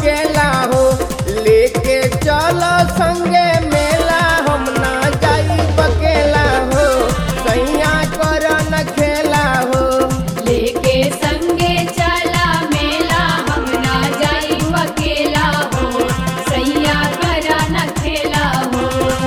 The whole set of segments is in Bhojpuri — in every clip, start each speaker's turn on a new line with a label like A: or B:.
A: अकेला हो लेके चलो संगे मेला हम ना जाई बकेला हो सैया कर न खेला हो
B: लेके संगे चला मेला हम ना जाई अकेला हो सैया करा न खेला हो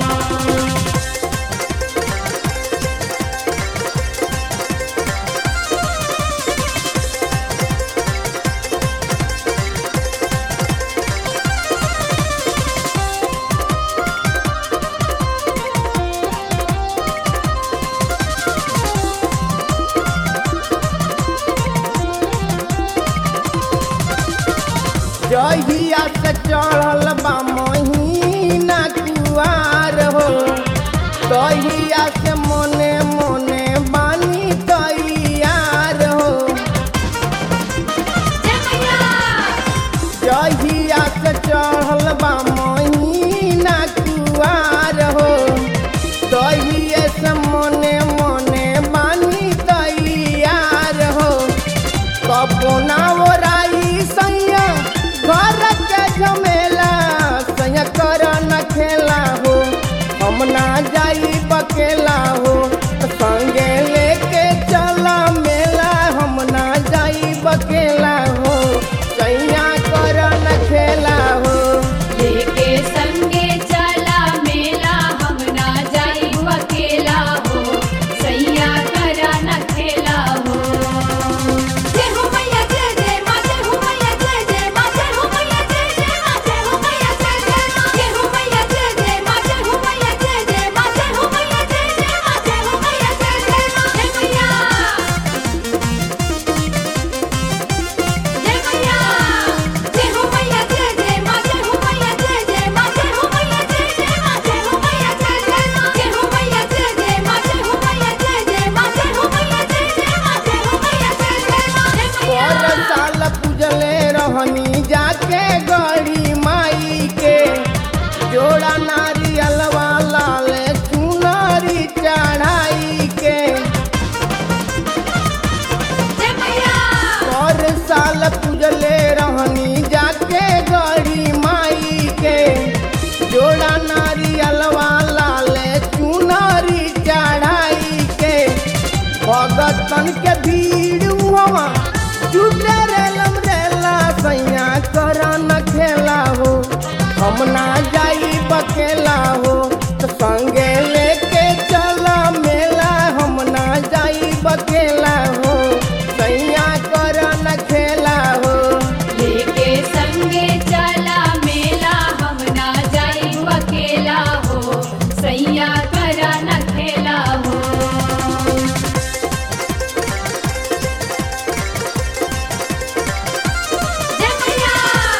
A: जहिया से चढ़ल बा महीना कुआर हो तहिया से मोने मोने बानी तैयार हो
B: जय मैया
A: जहिया से चढ़ल बा महीना कुआर हो तहिए से मोने मोने बानी तैयार हो कबोना ओराई सैया घर के झमेला सैया कर न खेला हो हम ना जाई बकेला हो संगे लेके चला मेला हम ना जाई बकेला हो सैया कर न खेला हो
B: लेके संगे चला मेला हम ना जाई अकेला हो सैया करा न खेला हो जय हो मैया जय जय मां जय हो मैया जय जय मां जय हो मैया जय जय मां जय हो मैया जय जय मां जय हो मैया जय जय मां जय हो मैया जय जय मां जय हो मैया जय जय मां जय हो मैया जय जय मां जय मैया जय मैया जय हो मैया जय जय मां जय हो मैया जय जय मां जय हो मैया जय जय मां जय हो मैया जय जय मां जय हो मैया जय जय मां जय हो मैया जय जय मां जय हो मैया जय जय मां जय हो मैया जय जय मां जय
A: पर
B: मैया
A: साल पूजले रहनी जाके गड़ी माई के जोड़ा नारियल वाला ले चुनरी चढ़ाई के
B: जय मैया
A: पर साल पूजले रहनी जाके गड़ी माई के जोड़ा नारियल वाला ले चुनरी चढ़ाई के भगतन के भीड़ हुआ जुटे रेलम रेला सैया कर न खेला हो हम ना जाई बकेला हो तो संगे लेके चला मेला हम ना जाई बकेला हो सैया कर न खेला हो
B: लेके संगे चला मेला हम ना जाई अकेला हो सैया करा न खेला हो जय मैया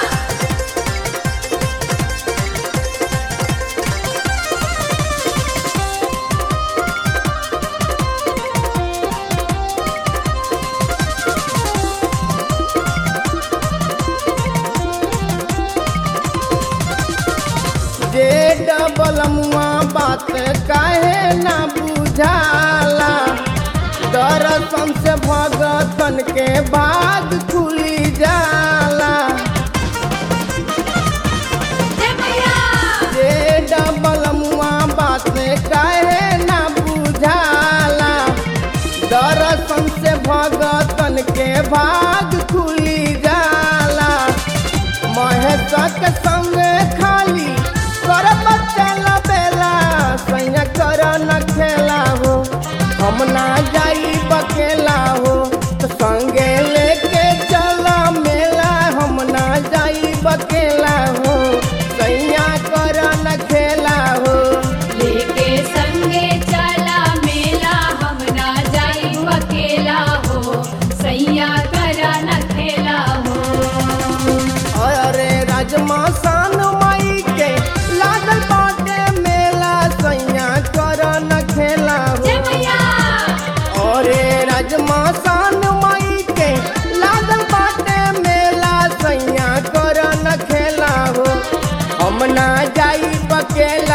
A: जे डबल मुआ बात काहे ना बुझाला दर्शन से भगतन के भाग खुली जाला
B: जय मैया
A: जे डबल मुआ बात काहे ना बुझाला दर्शन से भगतन के भाग खुली जाला महेश के संग खाली कर चल बेला सैया कर न खेला हो हम ना जाई बकेला हो तो संगे लेके चला मेला हम ना जाई बकेला हो सैया कर न खेला हो
B: लेके संगे चला मेला हम ना जाई अकेला हो सैया करा न खेला हो
A: अरे राजमा सान माई के लागल बाटे मेला सैया कर न खेला हो
B: जय मैया
A: अरे राजमा सान माई के लागल बाटे मेला सैया कर न खेला हो हम ना जाई बकेला